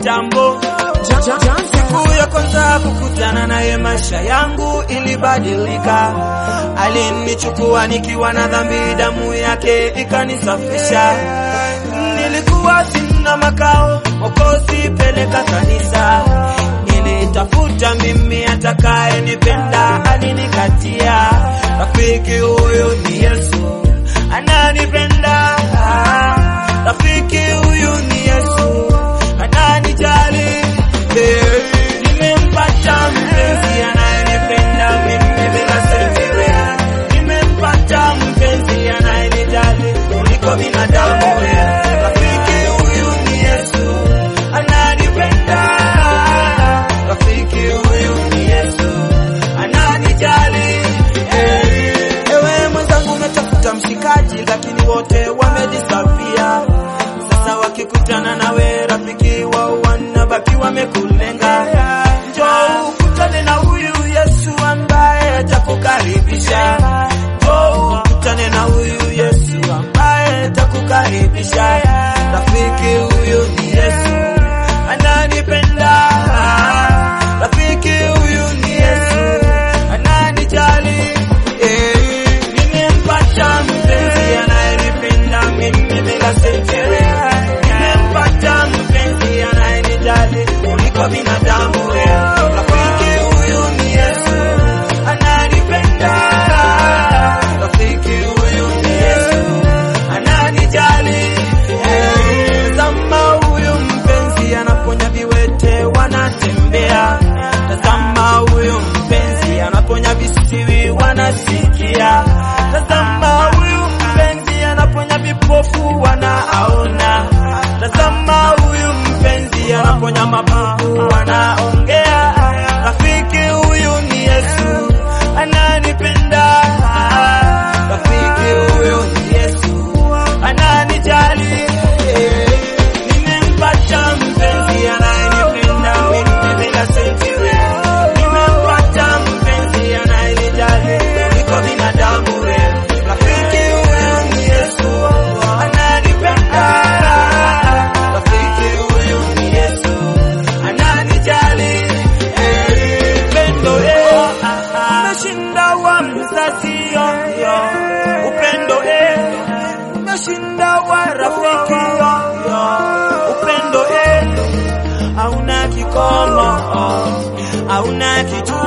kitambo. Siku ya kwanza kukutana naye, maisha yangu ilibadilika. Alinichukua nikiwa na dhambi, damu yake ikanisafisha. Nilikuwa sina makao, Mwokozi peleka kanisa. Nilitafuta mimi atakaye nipenda, alinikatia. Rafiki huyu ni Yesu, ananipenda. Rafiki huyu ni Yesu, ananijali. Eh, Nimempata mpenzi anayenipenda mimi bila sentire. Nimempata mpenzi anayenijali kuliko binadamu. eh. Rafiki huyu ni Yesu, ananipenda. Rafiki huyu ni Yesu, ananijali. Eh, Ewe mwenzangu, umetafuta mshikaji, lakini wote wamedisapia. Sasa wakikutana nawe rafiki wao wanabaki wamekulenga. Njoo ukutane na huyu Yesu ambaye atakukaribisha. Njoo ukutane na huyu Yesu ambaye atakukaribisha. Rafiki huyu ni Yesu ananipenda. Rafiki huyu ni Yesu ananijali. Eh, nimempata mpenzi anayenipenda mimi bila sentire. Nimempata mpenzi anayenijali kuliko binadamu. eh. Rafiki huyu ni Yesu ananipenda. Rafiki huyu ni Yesu ananijali. Eh, Tazama huyu mpenzi anaponya viwete wanatembea. Tazama huyu mpenzi anaponya visiwi wanasikia. Tazama huyu mpenzi anaponya vipofu wanaona. Tazama huyu mpenzi anaponya mabubu wanaongea. Rafiki huyu ni Yesu ananipenda. Rafiki huyu ni Yesu ananijali. Nimempata mpenzi anayenipenda mimi bila sentire. Nimempata mpenzi anayenijali kuliko binadamu. Rafiki huyu ni Yesu ananipenda. Rafiki huyu ni Yesu ananijali. Upendo eh, umeshinda wa mzazi yo, yo. Upendo eh, umeshinda wa rafiki yo, yo. Upendo eh, hauna kikomo, hauna kitu